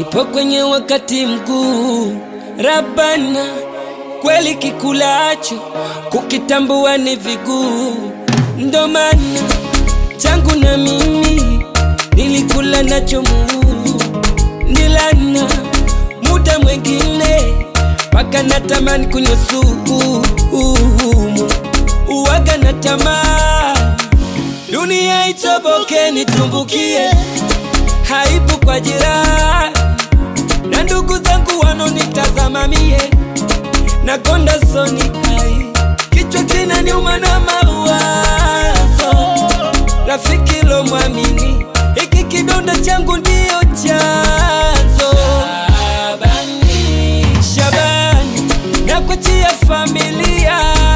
nipo kwenye wakati mguu Rabana, kweli kikulacho kukitambua ni viguu, ndo maana changu na mimi nilikula nacho muu nilana muda mwengine mpaka natamani kunywa sumu uwaga na tamaa dunia itoboke nitumbukie haibu kwa jirani na ndugu zangu wanonitazama mie na konda soni ai kichwa kinaniuma na mawazo rafiki lo mwamini hiki kidonda changu ndiyo chanzo Shabani, Shabani nakuachia familia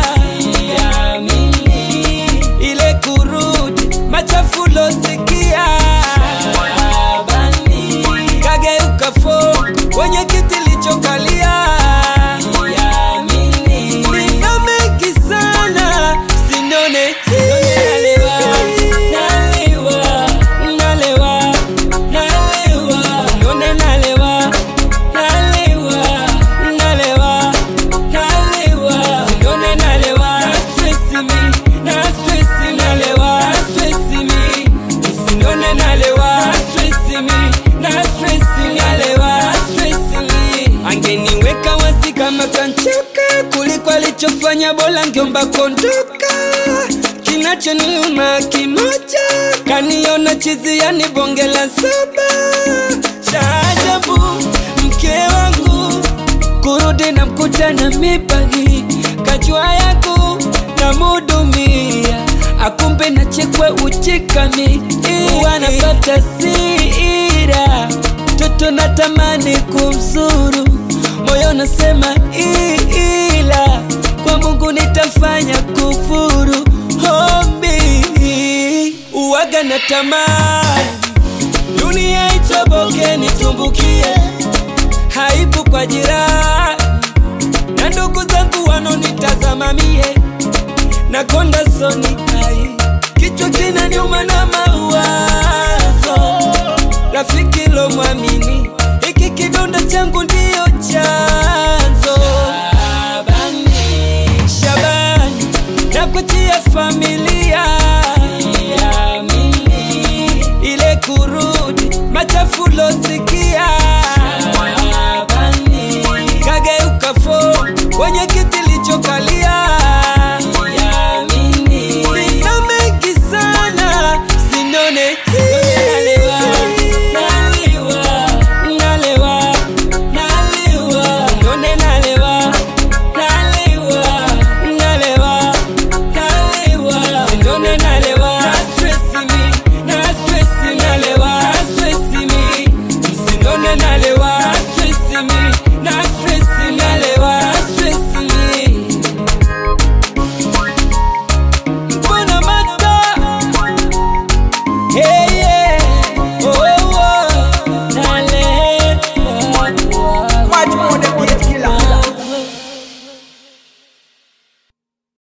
Siamini, ile kurudi machafu losikia Shabani, kageuka fo kwenye kiti lichokalia Siamini, nina mengi sana sinone nalewa nalewa nalewa nalewa sinone nalewa nalewa nalewa nalewa sinone nalewa na stress me na stress nalewa na stress me sinone nalewa na stress me na stress nalewa na stress me angeniweka wazi kama kanchoka kuliko alichofanya bora ngeomba kondoka kinachoniuma kimoja kaniona chizi yani bonge la saba shaajabu mke wangu kurudi na mkuta na mipagi kajua yako na mudumia akumbe na chekwe uchikami wanapata sira toto natamani kumsuru moyo nasema ila kwa mungu nitafanya kufuru hombi uwaga na tamani dunia itoboke nitumbukie haibu kwa jirani na ndugu zangu wanonitazama mie na konda soni ai kichwa kinaniuma na mawazo rafiki lo mwamini hiki kidonda changu ndiyo chanzo Shabani, Shabani nakuachia familia Siamini, ile kurudi machafu losikia